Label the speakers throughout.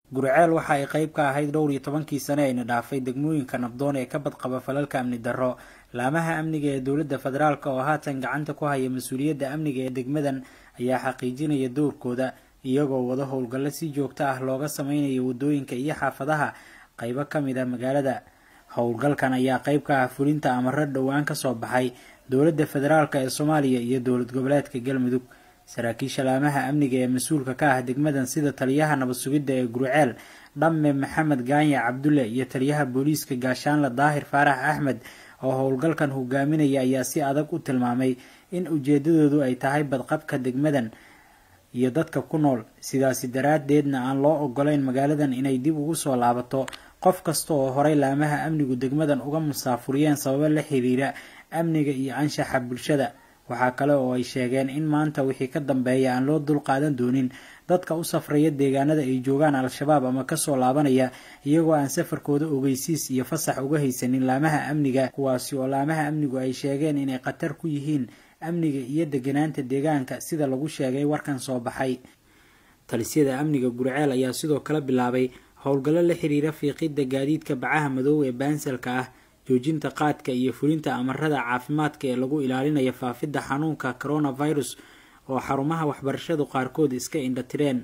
Speaker 1: guriceel waxa ay qayb ka ahayd dhowr iyo tobankii sane ayna dhaafay degmooyinka nabdoon ee ka badqaba falalka amni darro laamaha amniga ee dowladda federaalk oo haatan gacanta ku haya mas-uuliyadda amniga ee degmadan ayaa xaqiijinaya dowrkooda iyagoo wada howlgallo si joogto ah looga sameynayo waddooyinka iyo xaafadaha qaybo ka mid a magaalada howlgalkan ayaa qayb ka ah fulinta amaro dhowaan ka soo baxay dowladda federaalk ee soomaaliya iyo dowlad goboleedka galmudug saraakiisha laamaha amniga ee mas-uulka ka ah degmadan sida taliyaha nabad sugidda ee guriceel dhamme maxamed gaanya cabdulle iyo taliyaha booliiska gaashaanle daahir faarax axmed oo howlgalkan hogaaminaya ayaa si adag u tilmaamay in ujeedadoodu ay tahay badqabka degmadan iyo dadka ku nool sidaasi daraaddeedna aan loo ogolayn magaaladan inay dib ugu soo laabato qof kasta oo horay laamaha amnigu degmadan uga musaafuriyeen sababo la xiriira amniga iyo anshaxa bulshada waxaa kale oo ay sheegeen in maanta wixii ka dambeeya aan loo dul qaadan doonin dadka u safraya deegaanada ay joogaan al-shabaab ama kasoo laabanaya iyagoo aan safarkooda ogeysiis iyo fasax uga haysanin laamaha amniga kuwaasi oo laamaha amnigu ay sheegeen inay khatar ku yihiin amniga iyo deganaanta deegaanka sida lagu sheegay warkan soo baxay talisyada amniga guriceel ayaa sidoo kale bilaabay howlgallo la xiriira fiiqidda gaadiidka bacaha madow ee baansalka ah joojinta qaadka iyo fulinta amarada caafimaadka ee lagu ilaalinayo faafidda xanuunka coronavirus oo xarumaha waxbarashadu qaarkood iska indhatireen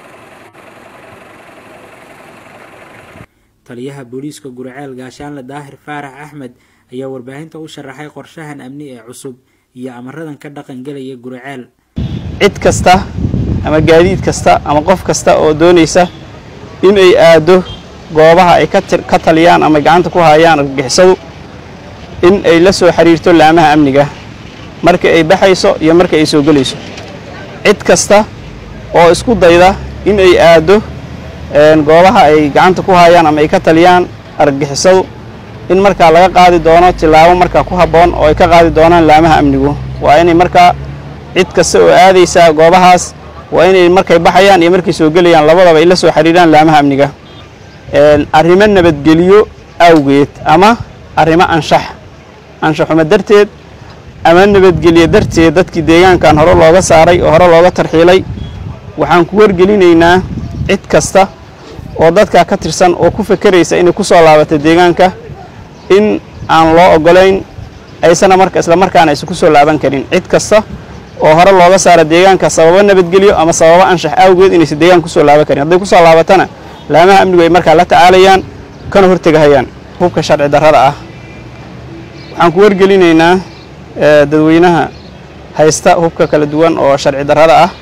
Speaker 1: taliyaha booliiska guriceel gaashaanle daahir faarax axmed ayaa warbaahinta u sharaxay qorshahan amni ee cusub iyo amaradan ka dhaqangelaya guriceel
Speaker 2: cid kasta ama gaadiid kasta ama qof kasta oo doonaysa in ay aado goobaha ay ka taliyaan ama gacanta ku hayaan argagixisadu in ay la soo xiriirto laamaha amniga marka ay baxayso iyo marka ay soo gelayso cid kasta oo isku dayda in ay aado goobaha ay gacanta ku hayaan ama ay ka taliyaan argagixisadu in markaa laga qaadi doono tillaabo markaa ku habboon oo ay ka qaadi doonaan laamaha amnigu waa inay markaa cid kasta oo aadaysa goobahaas waa inay markay baxayaan iyo markay soo gelayaan labadaba ay la soo xiriiraan laamaha amniga arrimo nabadgelyo awgeed ama arrimo anshax anshaxuma darteed ama nabadgelyo darteed dadkii deegaankan hore looga saaray oo hore looga tarxiilay waxaan ku wargelinaynaa cid kasta oo dadkaa ka tirsan oo ku fekeraysa inay ku soo laabato deegaanka in aan loo oggolayn aysana marka isla markaana aysan ku soo laaban karin cid kasta oo hore looga saara deegaanka sababo nabadgelyo ama sababo anshax awgeed inaysan deegaanka kusoo laaban karin hadday kusoo laabatana laamaha amnigu ay markaa la tacaalayaan kana hortegahayaan hubka sharci darrada ah waxaan ku wargelinaynaa dadweynaha haysta hubka kala duwan oo sharci darrada ah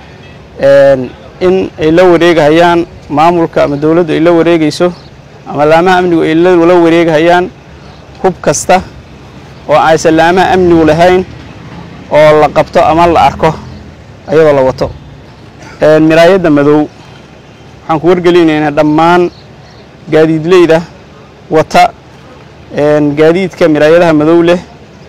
Speaker 2: in ay la wareegahayaan maamulka ama dowladdu ay la wareegayso ama laamaha amnigu ay la wareegahayaan hub kasta oo aysan laamaha amnigu lahayn oo la qabto ama la arko ayadoo la wato miraayadda madow waxaan ku wargelinaynaa dhammaan gaadiidleyda wata gaadiidka miraayadaha madow leh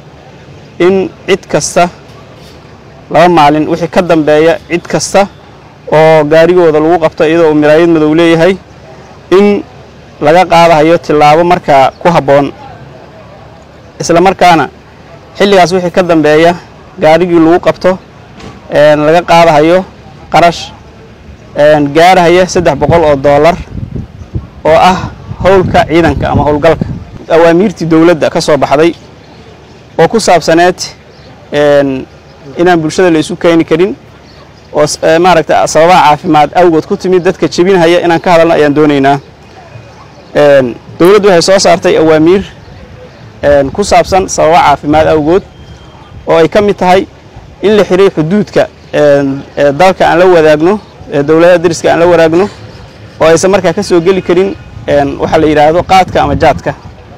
Speaker 2: in cid kasta laba maalin wixii ka dambeeya cid kasta oo gaarigooda lagu qabto iyadoo uu miraayad madow leeyahay in laga qaadahayo tillaabo markaa ku habboon isla markaana xilligaas wixii ka dambeeya gaarigii lagu qabto laga qaadahayo qarash gaarahaya saddex boqol oo doolar oo ah howlka ciidanka ama howlgalka awaamiirtii dowladda ka soo baxday oo ku saabsaneed inaan bulshada la isu keeni karin oo maaragta sababaha caafimaad awgood ku timid dadka jebinhaya inaan ka hadalno ayaan doonaynaa dowladdu waxay soo saartay awaamiir ku saabsan sababa caafimaad awgood oo ay ka mid tahay in la xiray xuduudka dalka aan la wadaagno dowladaha dariska aan la wadaagno oo aysan markaa ka soo geli karin waxaa la yidhaahdo qaadka ama jaadka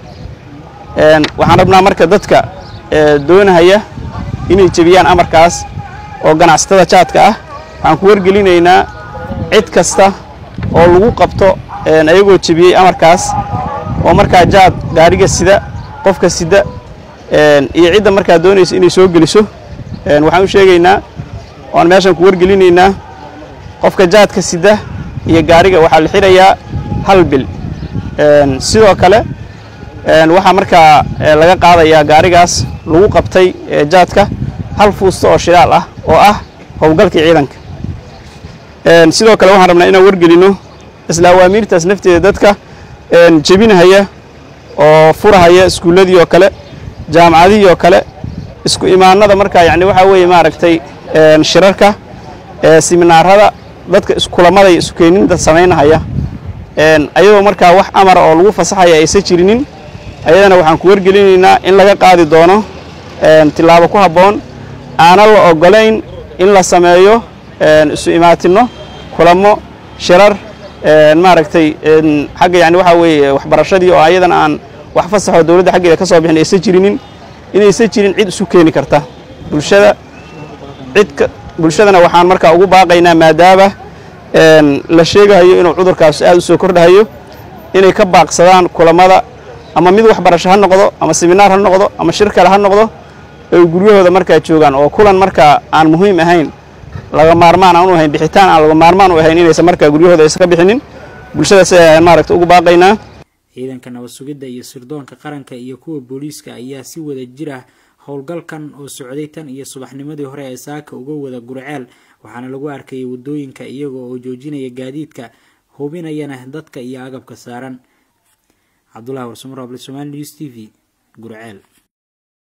Speaker 2: waxaan rabnaa marka dadka doonahaya inay jebiyaan amarkaas oo ganacsatada jaadka ah waxaan ku wargelinaynaa cid kasta oo lagu qabto ayagoo jebiyey amarkaas oo markaa jaad gaariga sida qofka sida iyo cidda markaa doonaysa inay soo geliso waxaan u sheegaynaa oan meeshan ku wargelinaynaa qofka jaadka sida iyo gaariga waxaa la xirayaa hal bil sidoo kale waxaa markaa laga qaadayaa gaarigaas lagu qabtay jaadka hal fuusta oo shidaal ah oo ah howlgalkii ciidanka sidoo kale waxaan rabnaa inaan wargelino isla awaamiirtaas nafteeda dadka jebinahaya oo furahaya iskuulladii oo kale jaamacadihii oo kale isku imaanada markaa yacni waxaa weeye maaragtay shirarka siminaarada dadka iskulamada iyo iskukeeninta samaynahaya ayadoo markaa wax amara oo lagu fasaxaya aysan jirinin ayadana waxaan ku wargelinaynaa in laga qaadi doono tillaabo ku habboon aanan la ogolayn in la sameeyo isu imaatinno kulamo shirar maaragtay xagga yani waxaa weeye waxbarashadii oo ayadana aan wax fasaxoo dowladda xaggeeda ka soo bixin aysan jirinin inaysan jirin cid isu keeni karta bulshada cidka bulshadana waxaan markaa ugu baaqaynaa maadaama la sheegahayo inuu cudurkaas aad u soo kordhahayo inay ka baaqsadaan kulamada ama mid waxbarasho ha noqdo ama siminaar ha noqdo ama shir kale ha noqdo ay guryahooda markaa joogaan oo kulan markaa aan muhiim ahayn laga maarmaan aan u ahayn bixitaan aan laga maarmaan u ahayn inaysan markaa guryahooda aysan ka bixinin bulshadaas ayaan maaragta ugu baaqaynaa
Speaker 1: ciidanka nabad sugidda iyo sirdoonka qaranka iyo kuwa booliiska ayaa si wada jir ah howlgalkan oo socday tan iyo subaxnimadii hore ee saaka uga wada gurceel waxaana lagu arkayay waddooyinka iyaga oo joojinaya gaadiidka hubinayana dadka iyo agabka saaran cabdulahi warsamar abli somaali news t v gurceel